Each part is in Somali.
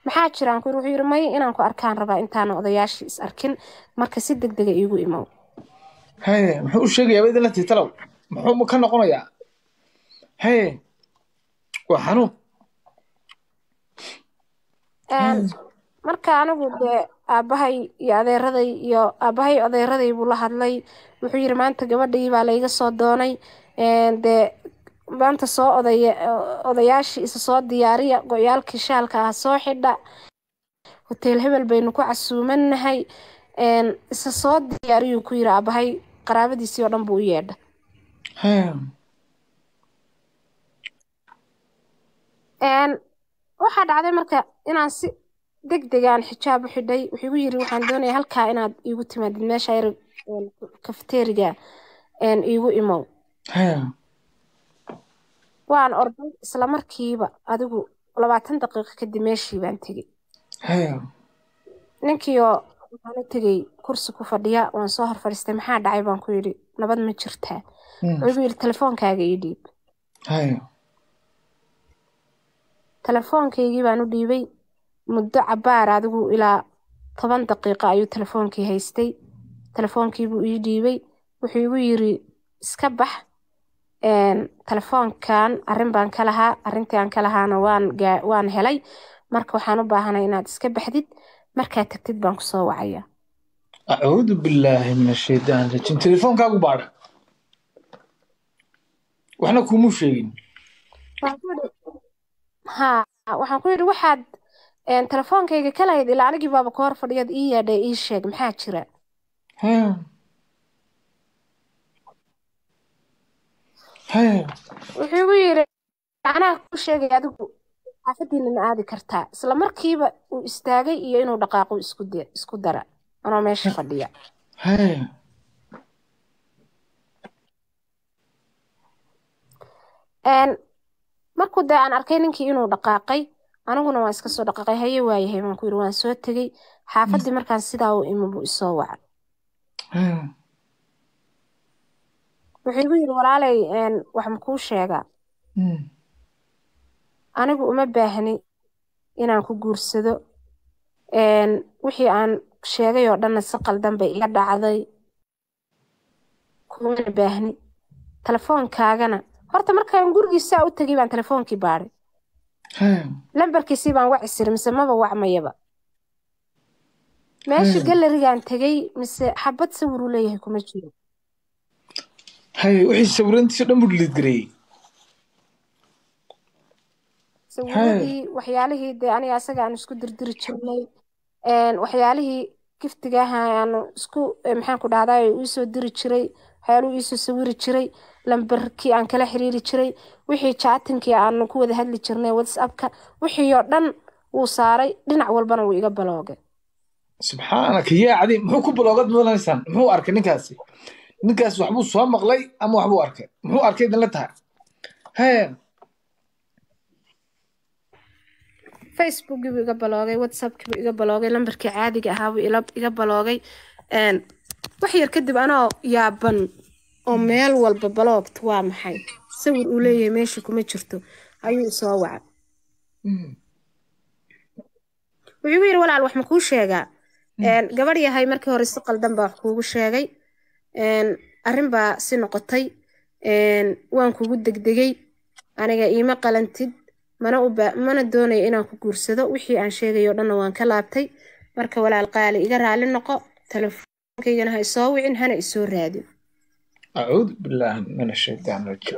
maxaa jiraan kuyiri wuxuu yiri may inaan ku arkaan rabaa intaana odayaashii is arkin marka si deg dega iigu imow haye muxuu u sheegayaa ba idinla tiitalow muxuu ka noqonayaa haye waa xanuun marka anigu dee aabbahay iyo adeeraday iyo aabbahay adeeraday buu la hadlay wuxuu yiri maanta gabadhii baa layga soo doonay dee maanta soo odaya odayaashii isa soo diyaariya go-yaalkii shaalka ah soo xidha hoteel hebel baynu ku casuumanahay isa soo diyaariyuu ku yiri aabbahay qaraabadiisii oo dhan buu u yeedha waxaa dhacday marka inaan si deg degaan xijaab u xidhay wuxuu igu yiri waxaan doonayaa halkaa inaad iigu timaadid meesha yar kafeteriga iigu imow waan orday isla markiiba adigu labaatan daqiiqo kadib meeshii baan tegey ninkiioo waxaan u tegey kursi ku fadhiya waan soo hor fadhiistay maxaa dhacay baan ku yidhi nabad ma jirtaa wuxuu igu yidhi telefoonkaaga ii dhiib telefoonkaygii baan u dhiibay muddo cabaar adigu ilaa toban daqiiqo ayuu telefoonkii haystay telefoonkiibuu ii dhiibay wuxuu igu yiri iska bax telefoonkan arrin baan ka lahaa arrintii aan ka lahaana waan waan helay marka waxaan u baahanay inaad iska baxdid markaad tagtid baan kusoo wacaya acuudu billaahi min ashaytaan rajiim telefoonkaagu baadha waxna kumuu sheegin ha waxaan ku yidhi waxaad telefoonkayga ka lahayd ilaa anigii baaba ka hor fadhiyaad ii yeedhay ii sheeg maxaa jira wuxuu igu yidhi anaa ku sheegay adigu xaafadiina ma aadi kartaa isla markiiba uu istaagay iyo inuu dhaqaaqo isku dara anoo meesha fadhiya markuu dee aan arkay ninkii inuu dhaqaaqay aniguna waan iska soo dhaqaaqay haye waayahay baan ku yidhi waan soo tegey xaafaddii markaan sidaa u imi buu isoo wacay wuxuu igu yidhi walaalay wax makuu sheegaa anigu uma baahni inaan ku guursado wixii aan sheegay oo dhanna si qaldan bay iga dhacday kumana baahni telefoonkaagana horta markaan gurigiisaa u tegay baan telefoonkii baadhay lambarkiisii baan waci siri mise maba wacmayaba meesha galerigaan tegey mise xabad sawir uu leeyahay kuma jiro haye wixii sawirantiisa dhan buu dhiliidgareeyey sawiradii waxyaalihii dee aniga asaga aan isku dirdiri jirnay waxyaalihii giftiga aha aanu isku maxaan ku dhahdaa iisoo diri jiray waxyaaluhu iisoo sawiri jiray lambarkii aan kala xiriiri jiray wixii jaatinkii aanu ku wada hadli jirnay whatsappka wixii oo dhan wuu saaray dhinac walbana wuu iga baloogay subxaanaka yaa cadiim muxuu ku baloogad mudanaysaan muxuu arkay ninkaasi ninkaas waxbuu soo maqlay ama waxbuu arkay muxuu arkay idinla tahay hee facebookii buu iga baloogay whatsappkii buu iga baloogay lambarkii caadiga ahaa buu iga baloogay wax yar kadib anoo yaaban oo meel walba baloogta waa maxay sawir uu leeyahay meesha kuma jirto ayuu isoo waca wuxuu igu yidhi walaal wax ma kuu sheegaa gabadh yahay markii hore si qaldan baa wax kuugu sheegay arrin baa si noqotay waan kugu degdegay aniga iima qalantid mana uba mana doonayo inaan ku guursado wixii aan sheegayo dhanna waan ka laabtay marka walaal qaali iga raali noqo telefoonkaygana ha isoo wicin hana isoo raadin acuudu billaahi min ashaytaan rajiim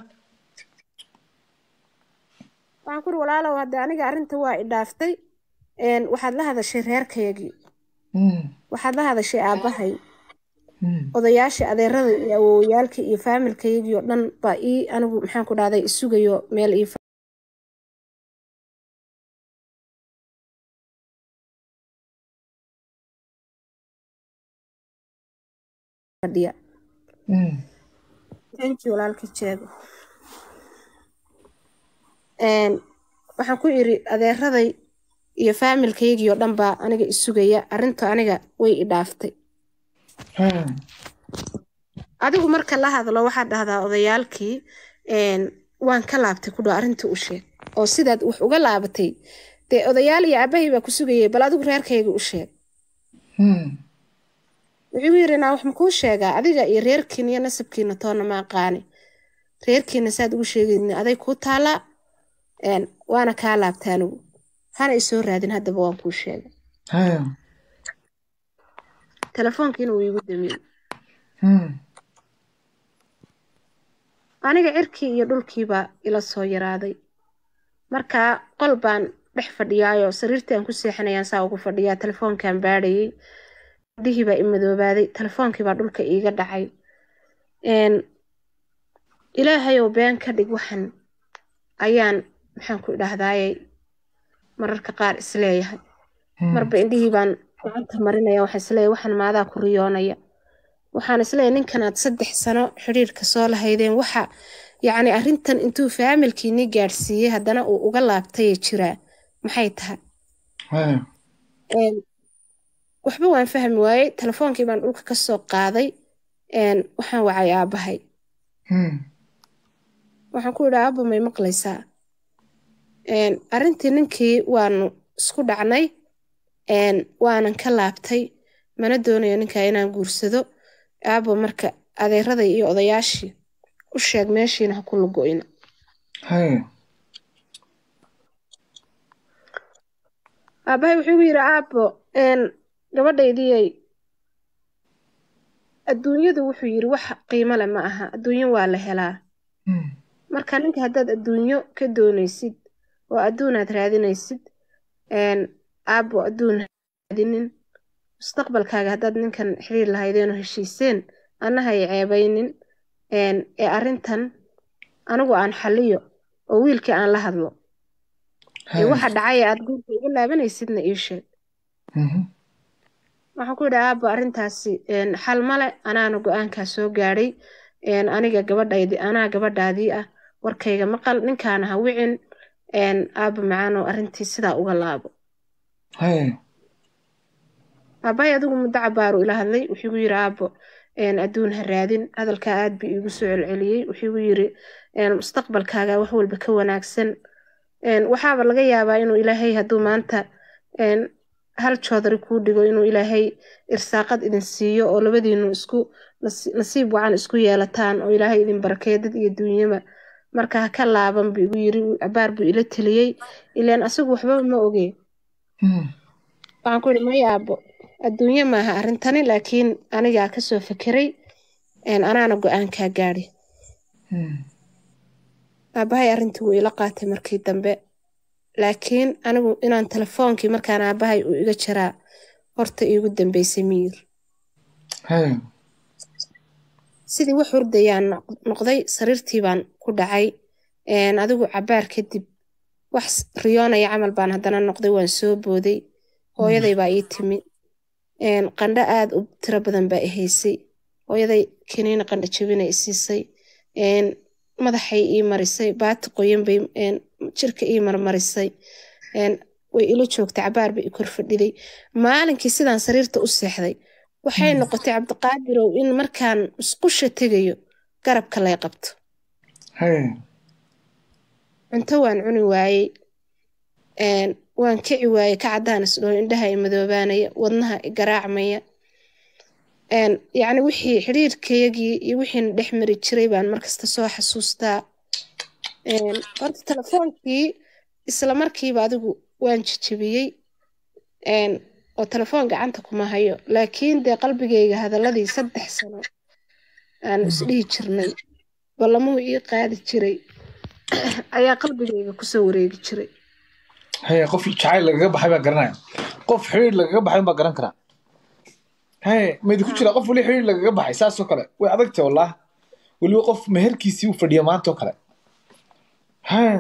waxaan kuri walaalow hadde aniga arrinta waa i dhaaftay waxaad la hadashay reerkayagii waxaad la hadashay aabbahay odayaashii adeerada iyo awoowayaalka iyo faamilkayagii oo dhan baa ii anigu maxaan ku dhahday isugayo meel ii fadhiya thank you walaalka jeego waxaan ku iri adeeraday iyo faamilkaygii oo dhan baa aniga isugaya arrinta aniga way i dhaaftay adigu marka la hadlo waxaad dhahdaa odayaalkii waan ka laabtay ku dhow arrintii u sheeg oo sidaad wax uga laabatay dee odayaal iyo aabahay baa ku sugayay bal adigu reerkayga u sheeg Hmm. wuxuu igu yidhi naa wax makuu sheegaa adiga iyo reerkiina iyo nasabkiina toonna ma aqaani reerkiina saad ugu sheegayni aday kuu taalaa een, waana kaa laabta anigu hana isoo raadin haddaba waan kuu sheegay Haya. telefoonkiina wuu iigu damiyey Hmm. aniga cirkii iyo dhulkiibaa ila soo yaraaday markaa qol baan dhex fadhiyaayoo sariirtii aan ku seexanayaan saa ugu fadhiyaa telefoonkaan baadhayay indhihii baa i madoobaaday telefoonkii baa dhulka iiga dhacay een, ilaahayou been ka dhig waxan ayaan maxaan ku idhaahdaaye mararka qaar isleeyahay Hmm. marba indhihii baan gacanta marinaya waxaan isleeyahay waxan maadaa ku riyoonaya waxaan isleeyahay ninkanaad saddex sano xidhiirka soo lahaydeen waxa yacni arrintan intuu faamilkiinii gaadhsiiyey haddana uu uga laabtayee jiraa maxay tahay Haya. Een, waxba waan fahmi waayey telefoonkii baan dhulka ka soo qaaday een, waxaan wacay aabbahay Hmm. waxaan ku idhi aabba may maqlaysaa Een, arrintii ninkii waanu isku dhacnay een, waanan ka laabtay mana doonayo ninkaa inaan guursado aabba marka adeeraday iyo odayaashii u sheeg meeshiina ha ku lugo'ina Haya. aabbahay wuxuu igu yidhi aabbo een, gabadhaydiyay adduunyadu wuxuu yidhi wax qiimo leh ma aha adduunyo waa la helaa Hmm. marka ninka haddaad adduunyo ka doonaysid oo adduunaad raadinaysid een, aabbo adduun ha raadinin mustaqbalkaaga haddaad ninkan xiriir lahaydeen oo heshiiseen annaha ay ceebaynin een, ee arrintan anigu aan xalliyo oo wiilkii aan la hadlo ee Haya. waxa dhacay ee aad guurka iga laabanaysidna ii sheeg Mhm. waxaan ku yidhi aabbo arrintaasi een, xal male anaana go-aankaa soo gaadhay een, aniga gabadhaydi anaa gabadhaadii ah warkayga maqal ninkaana ha wicin een, aabbo macaanoo arrintii sidaa uga laabo Haya. aabbahay adigu muddo cabaaru ila hadlay wuxuu igu yidhi aabbo een, adduun ha raadin hadalkaa aad bii iigu soo celceliyey wuxuu igu yidhi een, mustaqbalkaaga wax walba ka wanaagsan een, waxaaba laga yaabaa inuu ilaahay hadduu maanta een, hal joodari kuu dhigo inuu ilaahay irsaaqad idin siiyo oo labadiinu isku nasi- nasiib wacan isku yeelataan oo ilaahay idin barakeeyo dad iyo duunyaba marka ha ka laaban buu igu yidhi cabaar buu ila teliyey ilaan asagu waxba ma ogeen Hmm. waxaan ku yidhi maya aabbo adduunye maaha arrintani laakiin anigaa kasoo fekeray een, anaana go-aankaa gaadhi Hmm. aabbahay arrintii wuu ila qaatay markii dambe laakiin anigu inaan telefoonkii markaan aabbahay uu iga jiraa horta iigu dambeysay miyir Haya. sidii wax hurdayaan noq- noqday sariirtii baan ku dhacay een, adigu cabaar kadib wax s- riyoonaya camal baan haddana noqday waan soo booday hooyaday baa ii timi een, qandho aad u tiro badan baa i haysay hooyaday kiniina qandho jabina i siisay een, madaxay ii marisay baati qoyan bay een, jirka ii marmarisay een, way ila joogtay cabaar bay i kor fadhiday maalinkii sidaan sariirta u seexday waxay noqotay cabdiqaadirow in markaan musqusha tegayo garabka lay qabto Haya. cunto waan cuni waayey een, waan kici waayey ka caddaan isdhoo indhaha i madoobaanaya wadnaha i garaacmaya een, yacni wixii xidhiirkayagii iyo wixiina dhex mari jiray baan markasta soo xasuustaa een, horta telefoonkii isla markiiba adigu waan jejebiyey een, oo telefoon gacanta kuma hayo laakiin dee qalbigayga hadaladii saddex sano aan isdhihi jirnay ballamuhu ii qaadi jiray ayaa qalbigayga kusoo wareegi jiray Haya. qof jacayl lagaga baxay baa garanaya qof xiriir lagaga baxay baa garan karaa haye maidi ku jira qof weli xiriir lagaga baxay saas oo kale way adagtay wallah weliba qof meherkiisii uu fadhiya maanta oo kale haya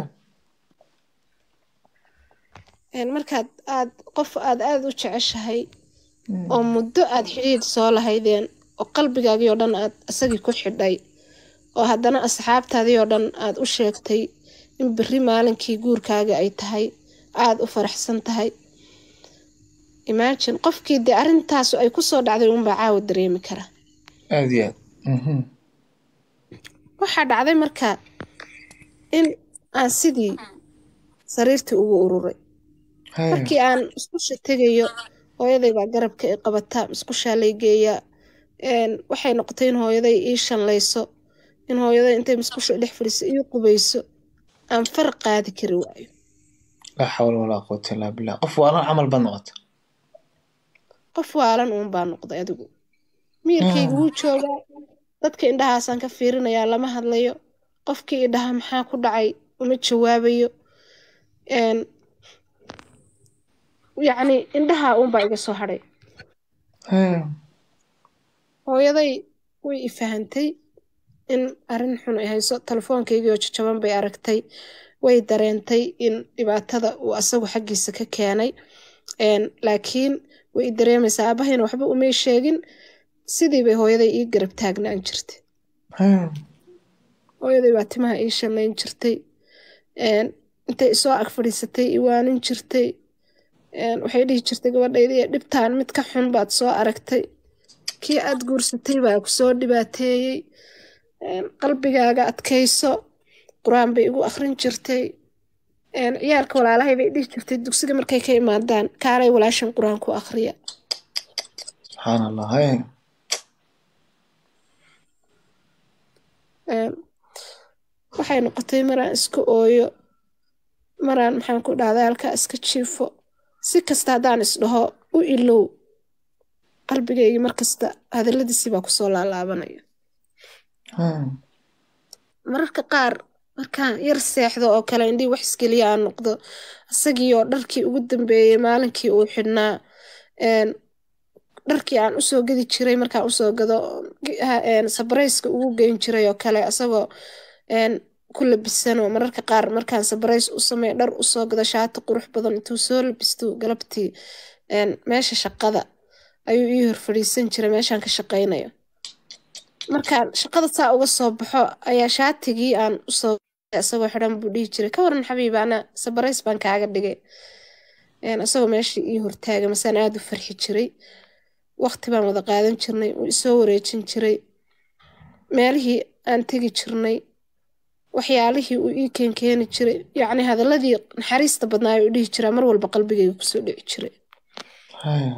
Een, markaad aad qof aad aad u jeceshahay oo muddo aad xidhiidh soo lahaydeen oo qalbigaagii oo dhan aad isagii ku xidhay oo haddana asxaabtaadii oo dhan aad u sheegtay in berri maalinkii guurkaaga ay tahay aad u faraxsan tahay imagine qofkii dee arrintaasu ay kusoo dhacday unbaa caawa dareemi kara aad iyo aad Mhm. waxaa dhacday marka in aan sidii sariirtii ugu ururay Hee. markii aan musqusha tegayo hooyaday baa garabka i qabata musqushaa lay geeyaa Een, waxay noqotay in hooyaday ii shanlayso in hooyaday intay musqusha dhex fadhiiso ii qubayso aan far qaadi kari waayo laa xawla walaa quwata illaa billah qof waalan camal baad noqota qof waalan uun baa noqday adigu miyirkayga wuu joogaa dadka indhahaasaan ka fiirinayaa lama hadlayo qofkii idhaha maxaa ku dhacay uma jawaabayo Een, yacni indhaha uunbaa iga soo hadhay Hee. hooyaday way i fahantay in arrin xun ay hayso telefoonkaygii oo jajaban bay aragtay way dareentay in dhibaatada uu asagu xaggiisa ka keenay Een, laakiin way i dareemaysaa aabahayna waxba umay sheegin sidii bay hooyaday ii garab taagnaan jirtay Hee. hooyaday baa timaha ii shanayn jirtay Een, intay isoo ag fadhiisatay i waanin jirtay Een, waxay dhihi jirtay gabadhaydii dhibtaan mid ka xun baad soo aragtay kii aad guursatay baa ku soo dhibaateeyey Een, qalbigaaga adkayso qur-aan bay igu akhrin jirtay Een, ciyaalka walaalahay bay dhihi jirtay dugsiga markay ka imaadaan kaalay walaashan qur-aan ku akhriya subxaan allah Hee. Een, waxay noqotay maraan iska ooyo maraan maxaan ku dhahday halkaa iska jiifo si kasta haddaan isdhaho u ilow qalbigayga markasta hadalladiisii baa kusoo laalaabanaya Hee. mararka qaar markaan yar seexdo oo kale indhii wax isgeliya aan noqdo isagii oo dharkii ugu dambeeyey maalinkii uu xidhnaa Een, dharkii aan usoo gadi jiray markaan usoo gado ha- een, sabarayska ugu geyn jiray oo kale asagoo een, ku labisan oo mararka qaar markaan sabarays u sameeyo dhar usoo gado shaati qurux badan intuu soo labisto galabtii een, meesha shaqada ayuu ii hor fadhiisan jiray meeshaan ka shaqaynayo markaan shaqada saa uga soo baxo ayaa shaatigii aan usoo isagoo xidhan buu dhihi jiray ka waran xabiibi ana sabarays baan kaaga dhigay Een, isagoo meeshii ii hortaagay masaan aada u farxi jiray waqti baan wada qaadan jirnay uu isoo wareejin jiray meelihii aan tegi jirnay waxyaalihii uu ii keenkeeni jiray yacni hadaladii naxariista badnaa uu dhihi jiraa mar walba qalbigayga kusoo dhici jiray Hee.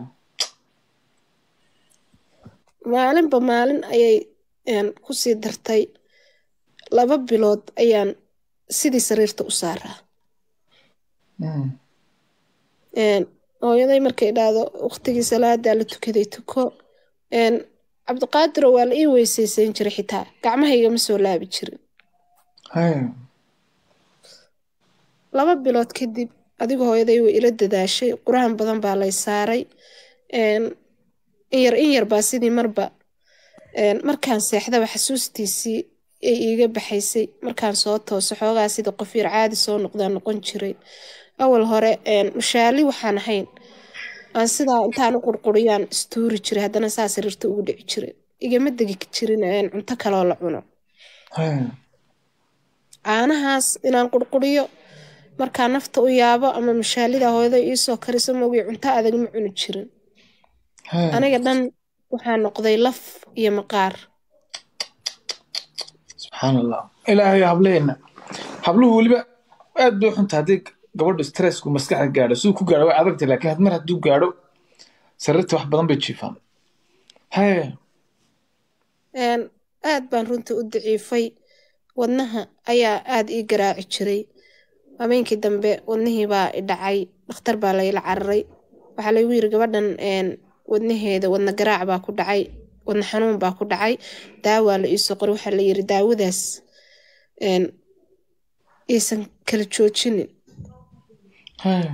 maalinba maalin ayay een, kusii dartay laba bilood ayaan sidii sariirta u saaraa Mm. Een, hooyaday markay dhahdo waqtigii salaadaa la tukaday tuko Een, cabdiqaadiro waa la ii weyseysan jiray xitaa gacmahayga ma soo laabi jirin Hee. laba bilood kadib adigu hooyaday way ila dadaashay qur-aan badan baa lay saaray Een, in yar in yar baa sidii marba een, markaan seexdaba xasuustiisii ay iiga baxaysay markaan soo tooso xoogaa sida qof yar caadi soo noqdaa noqon jiray awal hore een, mushaali waxaan ahayn aan sidaa intaan u qurquriyaan istuuri jiray haddana saa sariirta ugu dhici jiray igama degi jirin een, cunto kaloo la cuno Hee. caanahaas inaan qurquriyo markaa nafta u yaabo ama mashaalida hooyada iisoo kariso moogay cunto adag ma cuni jirin Hee. aniga dhan waxaa noqday laf iyo maqaar subxaan allah ilaahay hableena habluhu weliba aad bay u xunta haddii gabadhu stressku maskaxda gaadho siduu ku gaadho way adagtay laakiin had mar hadduu gaadho sariirta wax badan bay jiifaan hee Een, aad baan runta u daciifay wadnaha ayaa aad ii garaaci jiray habeenkii dambe wadnihii baa i dhacay dhakhtar baa layla cararay waxaa laygu yiri gabadhan een, wadnaheeda wadna garaac baa ku dhacay wadna xanuun baa ku dhacay daawaa la iisoo qoray waxaa la yiri daawadaas een, iisan kala joojinin hee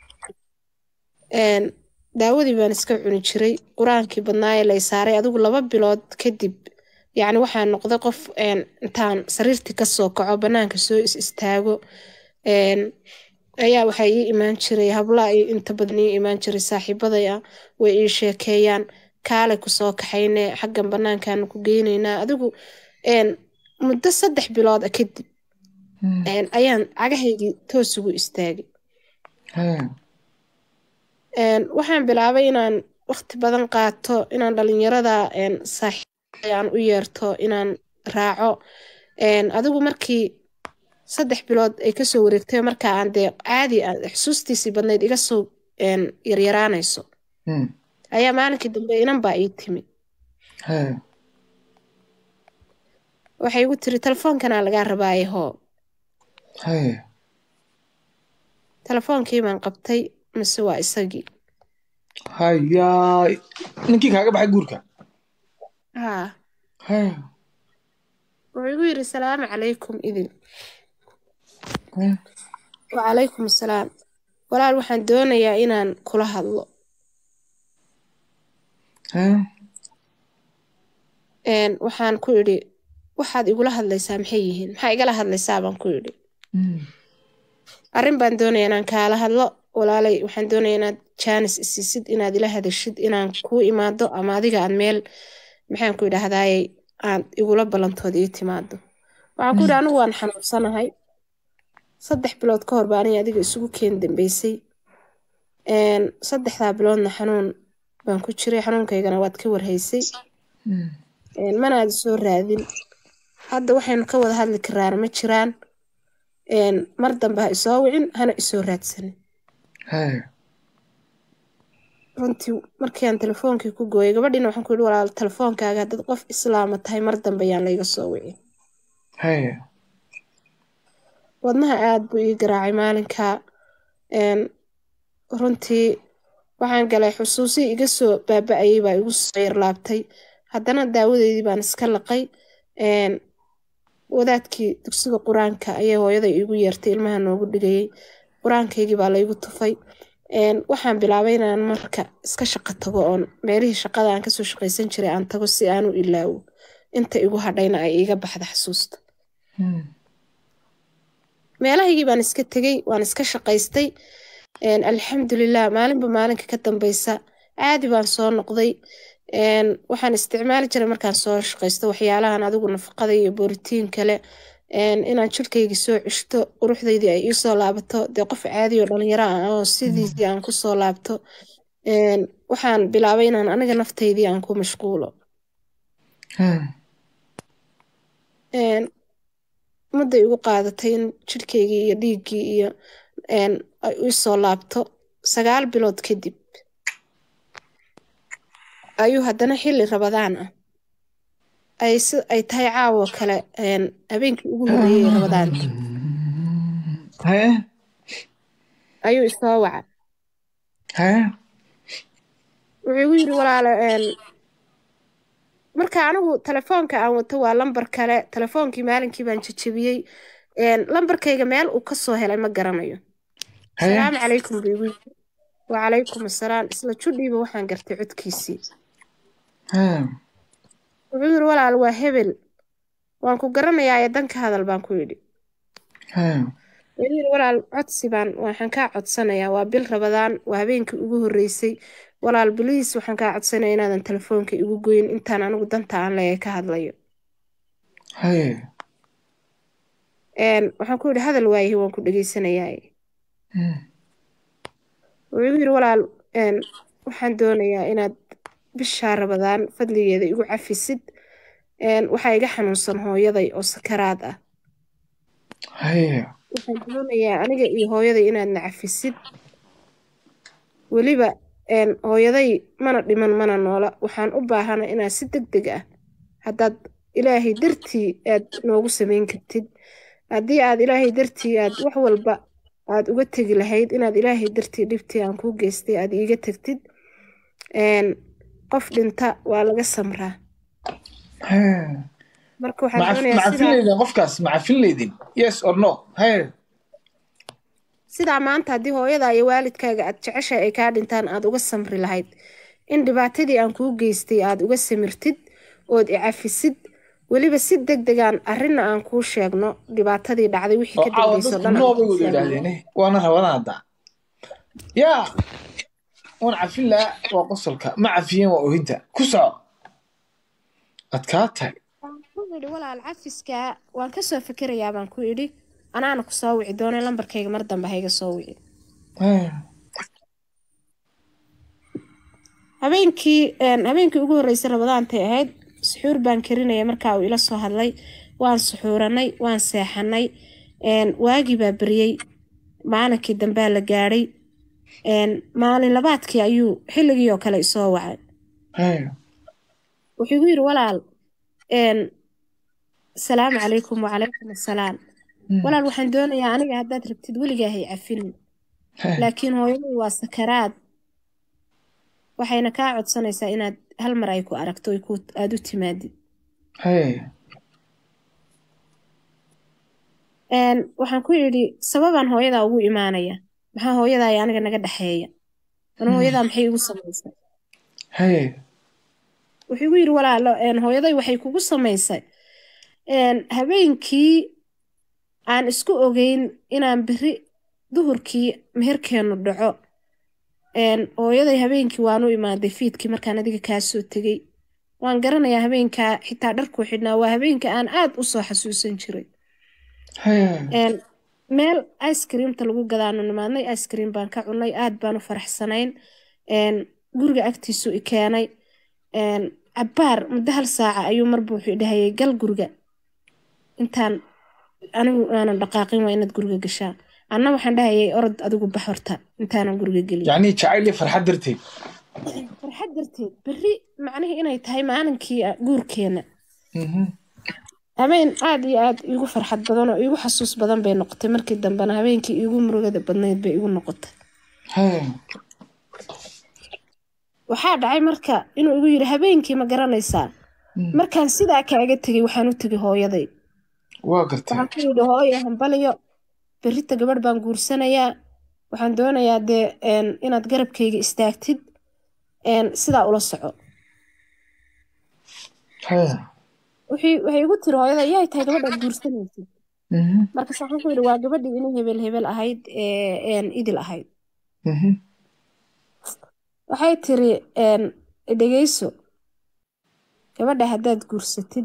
Een, daawadii baan iska cuni jiray qur-aankii badnaaye lay saaray adigu laba bilood kadib yacni waxaa noqday qof een, intaan sariirtii kasoo kaco banaanka soo is istaago een, ayaa waxaa ii imaan jiray habla ay inta badan ii imaan jiray saaxiibaday ah way ii sheekeeyaan kaale kusoo kaxayne xaggan banaankaanu ku geynaynaa adigu een, muddo saddex bilood ah kadib Mm. een, ayaan cagahaygii toos ugu istaagay hee Een, waxaan bilaabay inaan waqti badan qaato inaan dhalinyarada een, saaxiibada aan u yeerto inaan raaco Een, adigu markii saddex bilood ay kasoo wareegtay markaa aan dee caadi aan xusuustiisii badnayd iga soo een, yaryaraanayso Hmm. ayaa maalinkii dambe inan baa ii timi Hee. waxay igu tiri telefoonkanaa lagaa rabaaye hoo Hee. telefoonkii baan qabtay mise waa isagii hayaay ninkii kaaga baxay guurka haa Hee. wuxuu igu yidhi salaamu calaykum idin Hee. wacalaykum asalaam walaal waxaan doonayaa inaan kula hadlo Hee. een, waxaan ku idhi waxaad igula hadlaysaa maxay yihiin maxaa igala hadlaysaa baan ku idhi Hmm. arrin baan doonaya inaan kaala hadlo walaalay waxaan doonaya inaad jaanis isiisid inaad ila hadashid inaan kuu imaado ama adiga aad meel maxaan ku idhaahdayey aad igula ballantood ii timaado waxaan ku idhi anigu waan xanuunsanahay saddex bilood ka hor baa aniga adiga isugu keen dambeysay een, saddexdaa biloodna xanuun baan ku jiray xanuunkaygana waad ka warhaysay Hmm. een, mana aad soo raadin hadda waxaynu ka wada hadli karaana ma jiraan een, mar dambe ha isoo wicin hana isoo raadsanin Hee. runtii markii aan telefoonkii ku gooyay gabadhiina waxaan ku yidhi walaal telefoonkaaga haddaad qof islaama tahay mar dambe yaan layga soo wicin Hee. wadnaha aad buu ii garaacay maalinkaa een, runtii waxaan galay xusuusii iga soo baaba-ayay baa igu soo yarlaabtay haddana daawadeydii baan iska laqay een, wadaadkii dugsiga qur-aanka ayay hooyada iigu yeertay ilmaha noogu dhigayay qur-aankaygii baa laygu tufay een, waxaan bilaabay inaan marka iska shaqo tago oon meelihii shaqada aan kasoo shaqaysan jiray aan tago si aan u ilaawo inta igu hadhayna ay iiga baxda xasuusta Hmm. meelahaygii baan iska tegey waan iska shaqaystay een, alxamdulilah maalinba maalinka ka dambeysa caadi baan soo noqday een, waxaan isticmaali jiray markaan soo shaqaysto waxyaalahan adigu nafaqada iyo borotiin kale een, inaan jirkaygii soo ceshto quruxdaydii ay iisoo laabato dee qof caadi oo dhalinyaro ah oo sidiisii aan kusoo laabto een, waxaan bilaabay inaan aniga naftaydii aan ku mashquulo Hee. een, mudday igu qaadatay in jirkaygii iyo dhiiggii iyo een, ay iisoo laabto sagaal bilood kadib ayuu haddana xilli rabadaan ah ay si ay tahay caawo kale een, habeenkii ugu horreeyey rabadaanka Hee. ayuu isoo waca Hee. wuxuu igu yidhi walaalo een, marka anigu telefoonka aan wato waa lambar kale telefoonkii maalinkii baan jajabiyey een, lambarkayga meel uu ka soo helay ma garanayo Hee. salaamu calaykum buu igu yidhi wacalaykum assalaam isla judhiiba waxaan gartay codkiisii Hee. wuxuu yidhi walaal waa hebel waan ku garanayaa ee danka hadal baan ku yidhi Hee. wuxuu yidhi walaal codsi baan waxaan kaa codsanayaa waa bil rabadaan waa habeenkii ugu horreysay walaal biliis waxaan kaa codsanayaa inaadan telefoonka igu goyn intaan anigu danta aan leeyahay ka hadlayo Hee. een, waxaan ku yidhi hadal waayahi waan ku dhegaysanayaa Hmm. wuxuu igu yidhi walaal een, waxaan doonayaa inaad bishaa rabadaan fadligeeda igu cafisid een, waxaa iga xanuunsan hooyaday oo sakaraad ah Hee. waxaan doonayaa aniga iyo hooyaday inaad na cafisid weliba een, hooyaday mana dhiman mana noola waxaan u baahana inaad si deg deg ah haddaad ilaahay dartii aad noogu samayn kartid haddii aad ilaahay dartii aad wax walba aad uga tegi lahayd inaad ilaahay dartii dhibtii aan kuu geystay aad iiga tagtid een, qof dhinta waa laga samraa Hee. marka waxaan Ma caf- doonayaa ma cafin sidaa leydin qofkaas ma cafin leydin yes or no Hee. sidaa maanta haddii hooyada iyo waalidkaaga aad jeceshahay ay kaa dhintaan aad uga samri lahayd in dhibaatadii aan kuu geystay aad uga samirtid ood i cafisid weliba si deg degaan arrinna aan kuu sheegno dhibaatadii dhacday wixii oo ka caawa dambeysoo dadku dhan aan noobay kuu wada sheegno yidhaahdeen eh, waana rabadaan hadda yaa waan cafin lahaa waa qosolka ma cafiyeen waa oohinta ku soco adkaa tahay ku idhi walaal cafiska waan kasoo fikirayaa baan ku idhi anaana ku soo wici doona lambarkayga mar dambe hayga soo wici Hee. habeenkii een, habeenkii ugu horreysay rabadaantay ahayd suxuur baan karinaya markaa uu ila soo hadlay waan suxuuranay waan seexanay waagii baa beriyey maalinkii dambea la gaadhay maalin labaadkii ayuu xilligii oo kale isoo wacay wuxuu igu yidhi walaal asalaamu calaykum wacalaykum assalaam walaal waxaan doonayaa aniga haddaad rabtid weligaahay cafinin laakiin hooyadii waa sakaraad waxayna kaa codsanaysaa inaad hal mar ay ku aragto aada u timaadid waxaan ku yidhi sababaan hooyadaa ugu imaanaya maxaa hooyadaa aniga naga dhexeeya ana hooyadaa maxay igu samaysay wuxuu igu yidhi walaalo hooyaday waxay kugu samaysay habeenkii aan isku ogeyn inaan beri duhurkii meherkeenu dhaco hooyaday habeenkii waan u imaaday fiidkii markaan adiga kaa soo tegey waan garanayaa habeenkaa xitaa dharkuu xidhnaa waa habeenka aan aad u soo xasuusan jiray meel icekreamta lagu gadaanu nimaadnay icekream baan ka cunay aad baan u faraxsanayn guriga agtiisu i keenay cabbaar muddo hal saaca ayuu marba wuxuu dhahayay gal guriga intaan anigu aanan dhaqaaqin waa inaad guriga gashaa anna waxaan dhahayay orod adigu bax horta intaanan guriga gelin yacni jacayl iyo farxad darteed farxad darteed berri macnihii inay tahay maalinkii guurkeena habeen aad iyo aad iigu farxad badan oo iigu xasuus badan bay noqotay markii dambena habeenkii iigu murugada badnayd bay igu noqotay waxaa dhacay marka inuu igu yidhi habeenkii ma garanaysaa markaan sidaa kaaga tegay waxaan u tegay hooyaday waa gartay waxaan ku yidhi hooyo hambaliyo berrita gabadh baan guursanayaa waxaan doonayaa dee inaad garabkayga istaagtid sidaa ula soco waxay igu tiri hooyada yaay tahay gabadhaad guursanaysid markaas waxaan ku yidhi waa gabadhii inay hebel hebel ahayd idil ahayd waxay tiri dhegeyso gabadha haddaad guursatid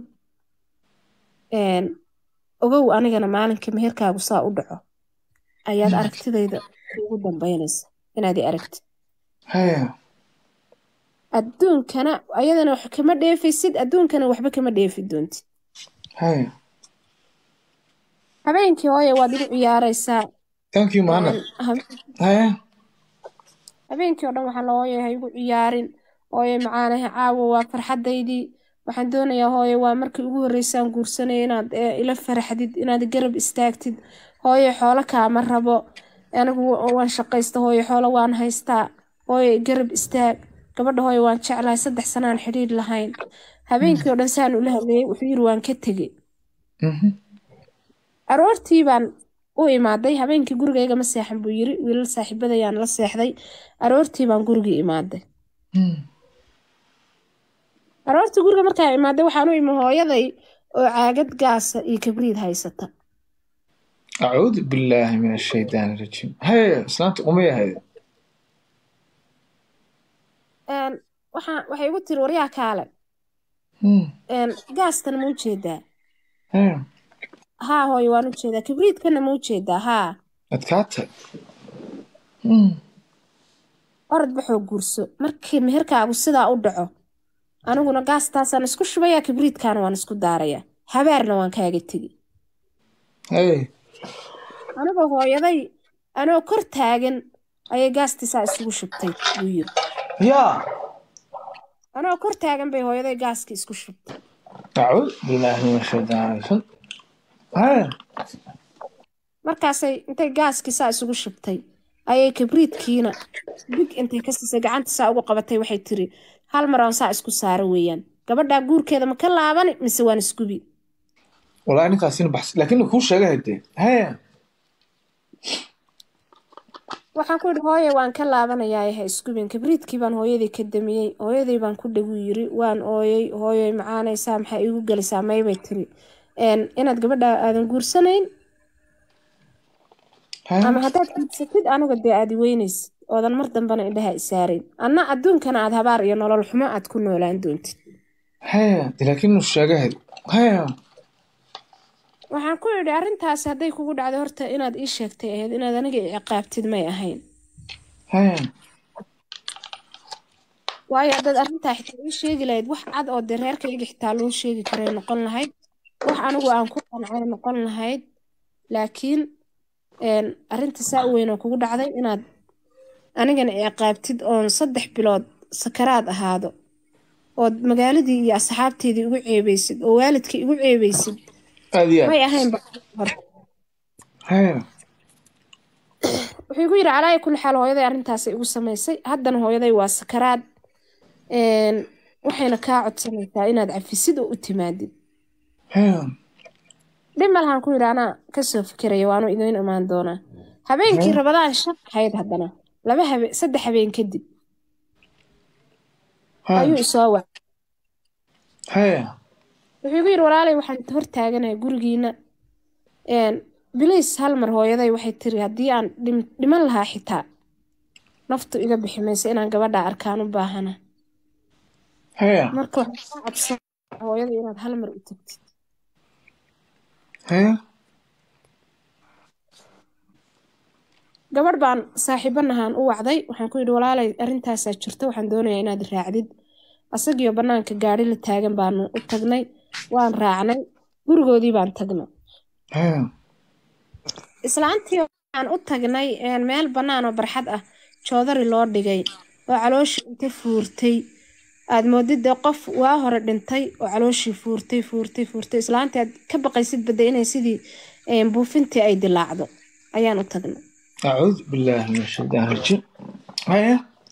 ogow anigana maalinka meherkaagu saa u dhaco ayaad aragtidayda ugu dambaynaysa inaad i aragtid adduunkana ayadana wax kama dheefaysid adduunkana waxba kama dheefi doontid habeenkii hooye waad igu ciyaaraysaa thank you maana habeenkii oo dhan waxaan la hooye ha igu ciyaarin hooye macaanaha caawa waa farxadaydii waxaan doonayaa hooye waa markii ugu horreysaan guursanaya inaad ila faraxdid inaad garab istaagtid hooye xoolo kaama rabo anigu waan shaqaysta hooye xoolo waan haystaa hooye garab istaag gabadha hooye waan jeclahay saddex sanaan xidhiir lahayn habeenkii oo dhan saan ula hadleeyey wuxuu yiri waan ka tegey aroortii baan u imaaday habeenkii gurigayga ma seexan buu yiri wiilal saaxiibadayaan la seexday aroortii baan gurigii imaaday aroortii guriga markaa imaaday waxaan u imi hooyaday oo caagad gaasa iyo kabriid haysata acuudu billaahi min ashaydaani rajiim haye islaanta umay ahayd waxaa waxay igu tiri waryaa kaale gaastan ma ujeedaa haa hooyo waan ujeedaa kabriidkana ma ujeedaa haa adkaata orod baxoo guurso markii meherkaagu sidaa u dhaco aniguna gaastaasaan isku shubayaa kabriidkaana waan isku daarayaa habaarna waan kaaga tegi anigoo hooyaday anoo kor taagan ayay gaastiisaa isugu shubtay buu yiri yaa anoo kor taagan bay hooyaday gaaskii isku shubtay acuud billaahi min ashaydaani rajiim markaasay intay gaaskii saa isugu shubtay ayay kabriidkiina big intay ka siisay gacanta saa ugu qabatay waxay tiri hal mar aan saa isku saaro weeyaan gabadhaa guurkeeda ma ka laabani mise waan isgubi wallaahi ninkaasina baxs laakiin kuu sheegay hadee haya waxaan ku yidhi hooye waan ka laabanayaa ha isgubin kabriidkii baan hooyadii ka damiyey hooyadii baan ku dhagu yiri waan ooyey hooyoy macaanaysaa maxaa iigu gelisaa maybay tiri inaad gabadha aadan guursanayn ama haddaad guursatid aniga dee aad iweynaysid oodan mar dambana indhaha isaarayn anna adduunkana aad habaar iyo nolol xumo aad ku noolaan doontid haya de laakiin inuu sheegay had haya waxaan ku idhi arrintaasi hadday kugu dhacday horta inaad ii sheegtay ahayd inaad aniga i ciqaabtid may ahayn haya waayo haddaad arrintaa xitaa ii sheegi lahayd wax cad oo dee reerkayga xitaa loo sheegi karay noqon lahayd wax anigu aan ku qancay noqon lahayd laakiin arrinta saa u weyn oo kugu dhacday inaad anigana ciqaabtid oon saddex bilood sakaraad ahaado ood magaaladii iyo asxaabteedii igu ceebeysid oo waalidkii igu ceebeysid aad iyo may aad ahayn haya wuxuu igu yidhi calaayi kulli xaal hooyaday arrintaasay igu samaysay haddana hooyaday waa sakaraad waxayna kaa codsanaysaa inaad cafisid oo u timaadid haya dhib ma lahaan ku yidhi anaa kasoo fikiraya waanu idiin imaan doonaa habeenkii rabadaan shan ahayd haddana laba habe saddex habeen kadib ayuu haya isoo wacay haya wuxuu igu yidhi walaalay waxaan hor taaganahay gurigiina bilays hal mar hooyaday waxay tiri haddii aan dhim- dhiman lahaa xitaa naftu iga bixi maysa inaan gabadha arkaan u baahana haya marka waxaan kaa codsan hooyada inaad hal mar u tagtid haya gabadh baan saaxiibanahaan u wacday waxaan ku yidhi walaalay arrintaasaa jirta waxaan doonayaa inaad raacdid asagiyo bannaanka gaadhi la taagan baanu u tagnay waan raacnay gurigoodii baan tagnay haya islaantii waxaan u tagnay een, meel bannaan oo barxad ah joodari loo dhigay oo calooshii inta fuurtay aad moodid dee qof waa hore dhintay oo calooshii fuurtay fuurtay fuurtay islaantii aad ka baqaysid badda inay sidii een, buufintii ay dilaacdo ayaan u tagnay acuudu billaahi min ashaytaan rajiim haya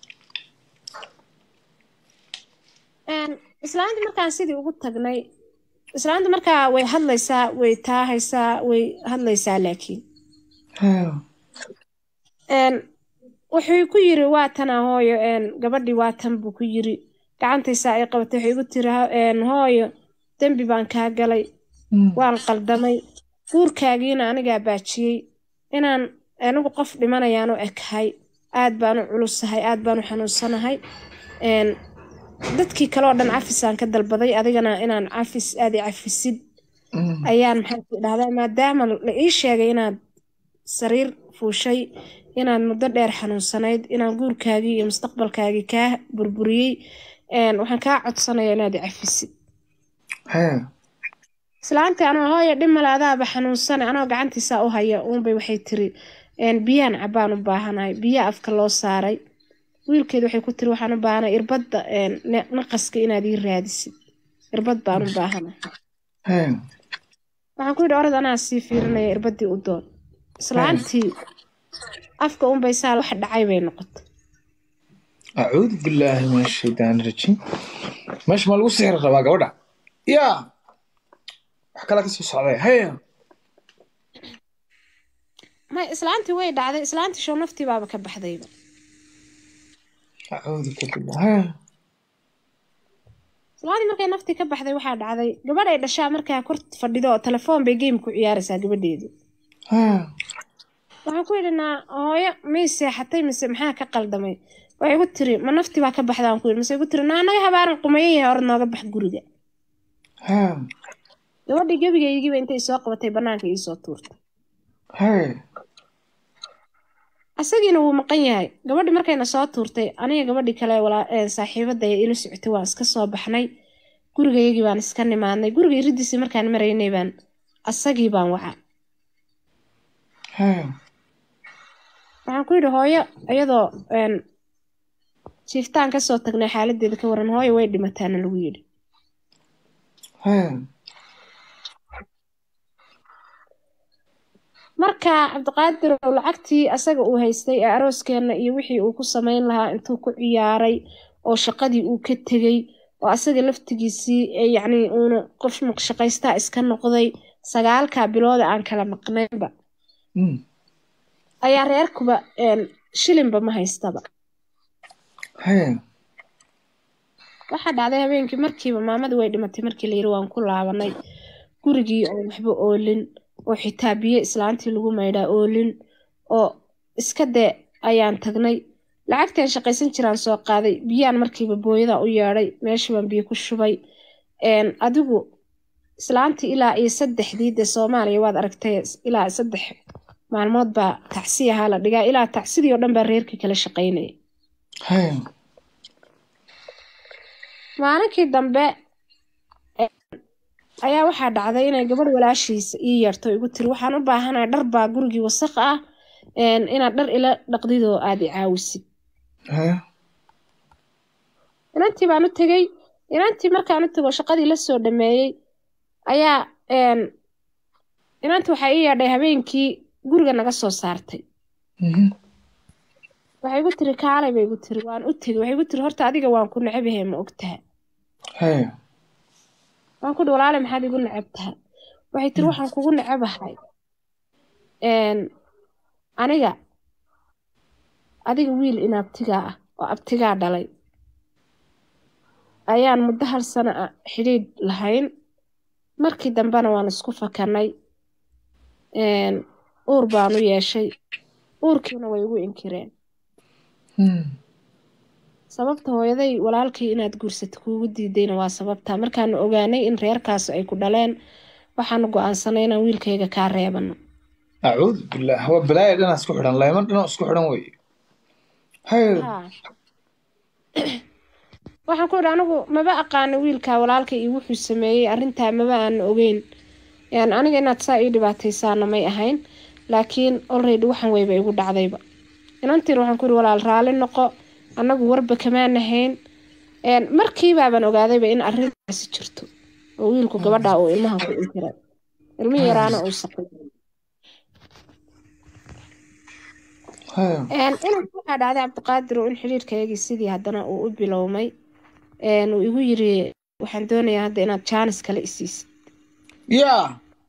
Een, islaantii markaan sidii ugu tagnay islaantii markaa way hadlaysaa way taahaysaa way hadlaysaa laakiin haya een wuxuu ku yiri waa tana hooyo een gabadhii waa tan buu ku yiri gacantaysaa ay qabatay waxay igu tiri "Ha- een hooyo dembi baan kaa galay waan qaldamay guurkaagiina anigaa baajiyey inaan anigu qof dhimanayaan u ekahay aad baan u culusahay aad baan u xanuunsanahay een dadkii kale oo dhan cafisaan ka dalbaday adigana inaan cafis aad i cafisid ayaan maxaa ku dhahdaa maadaama la ii sheegay inaad sariir fuushay inaad muddo dheer xanuunsanayd inaan guurkaagii iyo mustaqbalkaagii kaa burburiyey een, waxaan kaa codsanaya inaad i cafisid haya islaantii anoo hooyo dhimale adaaba xanuunsana anoo gacantiisa u haya uunbay waxay tiri een, biyaan cabaan u baahanahay biyaa afka loo saaray wiilkeedu waxay ku tiri waxaan u baahanay irbadda een, ne- naqaska inaad ii raadisid irbad baan u baahanahay haya waxaan ku yidhi orad anaa sii fiirinaya irbadii u doon islaantii afka unbay saa wax dhacay bay noqotay acuudu billaahi min ashaytaan rajiim meesha ma lagu sixri rabaa gabadha yaa wax kala ka soo socday haya may islaantii way dhacday islaantii show naftii baaba ka baxdayba acuudu billah haya islaantii markay naftii ka baxday waxaa dhacday gabadh ay dhashaa markaa kor fadhido oo telefoon bay game ku ciyaaraysaa gabadheedii haya waxaan ku yidhi naa hooyo may seexatay mise maxaa ka qaldamay waxay igu tiri ma naftii baa ka baxda aan ku yidhi mise igu tiri naa naga habaaran qumayan yahay orad nooga bax guriga haya gabadhii gebigaygiiba intay soo qabatay bannaanka iisoo tuurtay haya asagiina wuu maqan yahay gabadhii markayna soo tuurtay aniga gabadhii kale walaa ee saaxiibada ee ila socotay waan iska soo baxnay gurigayagii baan iska nimaadnay guriga iridiisii markaan maraynay baan asagii baan waca haya waxaan ku yidhi hooyo iyadoo een, jiiftaan kasoo tagnay xaaladeeda ka waran hooyo way dhimataana lagu yidhi haya marka cabdiqaadir oo lacagtii asaga uu haystay ee arooskeenna iyo wixii uu ku samayn lahaa intuu ku ciyaaray oo shaqadii uu ka tegey oo asaga laftigiisii ee yacni uuna qof maqshaqaystaa iska noqday sagaalkaa bilooda aan kala maqnaynba Mm. ayaa reerkuba een, shilinba ma haystaba haya waxaa dhacday habeenkii markiiba maamadii way dhimatay markii la yiri waan ku laabanay gurigii oo waxba oolin oo xitaa biyo islaantii lagu maydhaa oolin oo iska dee ayaan tagnay lacagtaan shaqaysan jiraan soo qaaday biyaan markiiba booyada u yeedhay meeshii baan biyo ku shubay een, adigu islaantii ilaa iyo saddexdii dee soomaaliya waad aragtay ilaa saddex maalmood baa tacsi ahaa la dhigaa ilaa tacsidii oo dhan baa reerkii kala shaqaynaya haya maalinkii dambe ayaa waxaa dhacday inay gabadh walaashiisa ii yeerto igu tiri waxaan u baahanahay dhar baa gurigii wasaq ah een, inaad dhar ila dhaqdid oo aad i caawisid Hee? inantii baan u tegey inantii markaan u tego shaqadii la soo dhameeyey ayaa een, inantii waxaa ii yeedhay habeenkii guriga naga soo saartay Mhm. waxay igu tiri kaalay bay igu tiri waan u tegey waxay igu tiri horta adiga waan ku necabahay ma ogtaha Hee. waan ku dhi walaale maxaad igu necab taha waxay tiri waxaan kugu necabahay een, aniga adiga wiil in abtigaa ah oo abtigaa dhalay ayaan muddo hal sano ah xidhiidh lahayn markii dambena waan isku fakanay een, uur baan u yeeshay uurkiina way igu inkireen Hmm. sababta hooyaday walaalkii inaad guursato kuugu diidayna waa sababta markaanu ogaanay in reerkaas ay ku dhaleen waxaanu go-aansanay inaan wiilkayga kaa reebano acuudu billaah waa balaaya dhanaa isku xidhan layman dhanoo isku xidhan wey Hee. Haa. waxaan ku idhi anigu maba aqaano wiilka walaalka iyo wuxuu sameeyey arrintaa maba aan ogeyn Een, aniga inaad saa ii dhibaataysaana may ahayn laakiin already waxan weyba igu dhacdayba inantiin waxaan ku idhi walaal raalli noqo annagu warba kamaan ahayn Een, markiibaaban ogaadayba in arrintaasi jirto oo wiilku gabadha uu ilmaha ku intiray ilmi yaraana uu saqay Hee. Een, inanka waxaa dhacday cabdiqaadir oo in xiriirkaygii sidii haddana uu u bilowmay Een, uu igu yiri waxaan doonayaa hadda inaad jaanis kale isiisid yaa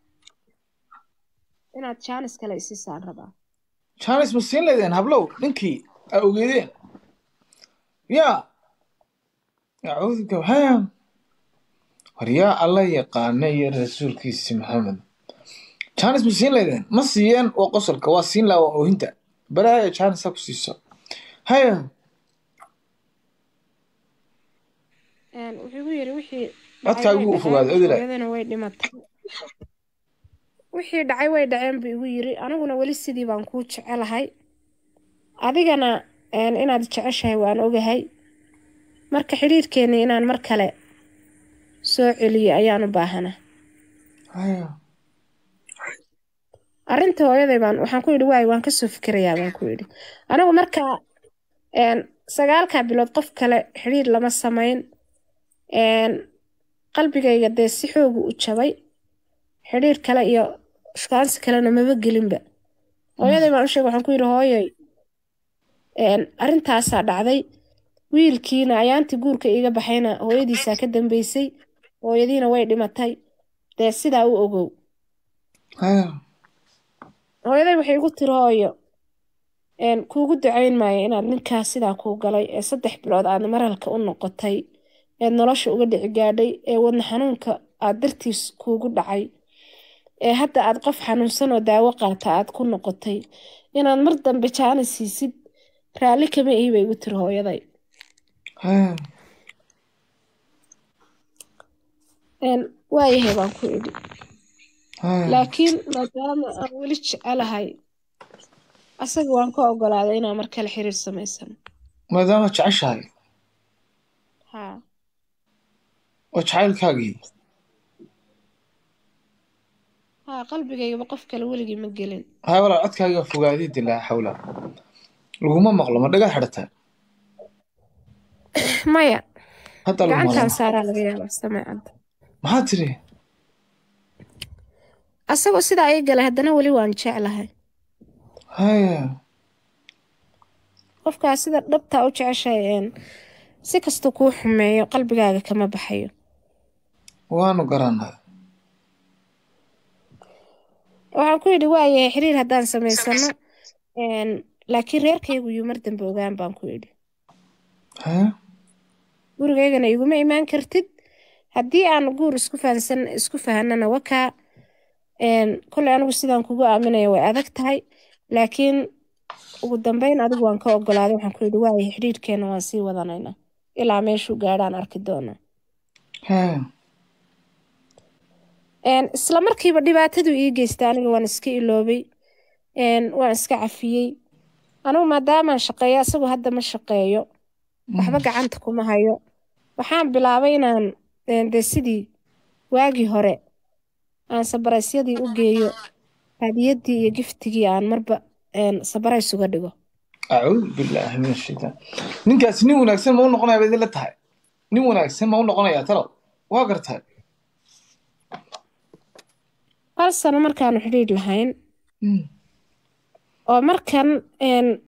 inaad jaanis kale isiisaan rabaa jaanis ma siin laydeen hablow ninkii aa ogeedeen yaa acuudu ka hee war yaa alla yaqaana iyo rasuulkiisi maxamed jaanis ma siin laydeen ma siiyeen waa qosolka waa siin lahaa waa oohinta balaaya jaanis ha ku siiso haya Een, wuxuu igu yiri wixii Codkaa dhacay igu way fogaaday, dhaceen, Odile. hooyadana way dhimatay wixii dhacay way dhaceen buu igu yiri aniguna weli sidii baan kuu jecelahay adigana een, inaad jeceshahay waan ogahay marka xiriirkeeni inaan mar kale soo celiyo ayaan u baahana haya arrinta hooyaday baan waxaan ku yidhi waay waan kasoo fikirayaa baan ku yidhi anigu marka een, sagaalkaa bilood qof kale xiriir lama samayn een, qalbigayga dee si xoogu u jabay xiriir kale iyo shukaansi kalena maba gelinba hooyaday baan u sheegay waxaan ku yidhi hooyoy een, arrintaasaa dhacday wiilkiina ayaantii guurka iiga baxayna hooyadiisaa ka dambeysay hooyadiina way dhimatay dee sidaa u ogow haya hooyaday waxay igu tiri hooyo een, kuugu ducayn maayo inaad ninkaas sidaa kuu galay ee saddex bilood aad maralka u noqotay eed nolosha uga dhici gaadhay ee wadna xanuunka aad dartiis kuugu dhacay ee hadda aad qof xanuunsan oo daawo qaata aad ku noqotay inaad mar dambe jaana siisid raalli kama ihi bay igu tiri hooyaday haya een, waayahay baan ku idhi haya laakiin maadaama aan weli jecelahay asaga waan ka ogolaaday inaan mar kale xiriir samaysano maadaama jeceshahay haa oo jacaylkaagii haa qalbigaygaba qof kale weligii ma gelin haya walaal codkaagii waa fogaadii dilaa xawla laguma maqlo ma dhagaa xidhataa maya hadda lagu gacantaan maqlo saaraa laga yaabaa sameecadda maxaa tiri asagoo sidaa ii galay haddana weli waan jeclahay haya qofkaas sida dhabtaa u jeceshahay een si kasta kuu xumeeyo qalbigaaga kama baxayo waanu garanaa waxaan ku yidhi waayahay xiriir haddaan samaysano een laakiin reerkaygu yuu mar dambe ogaan baan ku yidhi haya gurigaygana iguma imaan kartid haddii aan guur isku fahansan isku fahanana wakaa een kolley anigu sidaan kugu aaminaya way adag tahay laakiin ugu dambeyn adigu waan ka ogolaaday waxaan ku yidhi waayahay xiriirkeena waan sii wadanaynaa ilaa meeshuu gaadhaan arki doonaa haya een isla markiiba dhibaatadu ii geystay aniga waan iska iloobay een waan iska cafiyey anigu maadaamaan shaqeeyo asagoo hadda ma shaqeeyo waxba gacanta kuma hayo waxaan bilaabay inaan een, dee sidii waagii hore aan sabaraysyadii u geeyo hadiyadii iyo giftigii aan marba sabarays uga dhigo acuudu billaahi min ashaytaan ninkaasi nin wanaagsan ma u noqonaya baad idinla tahay nin wanaagsan ma u noqonayaa talow waa gartahay hal sano markaanu xidhiidh lahayn oo markan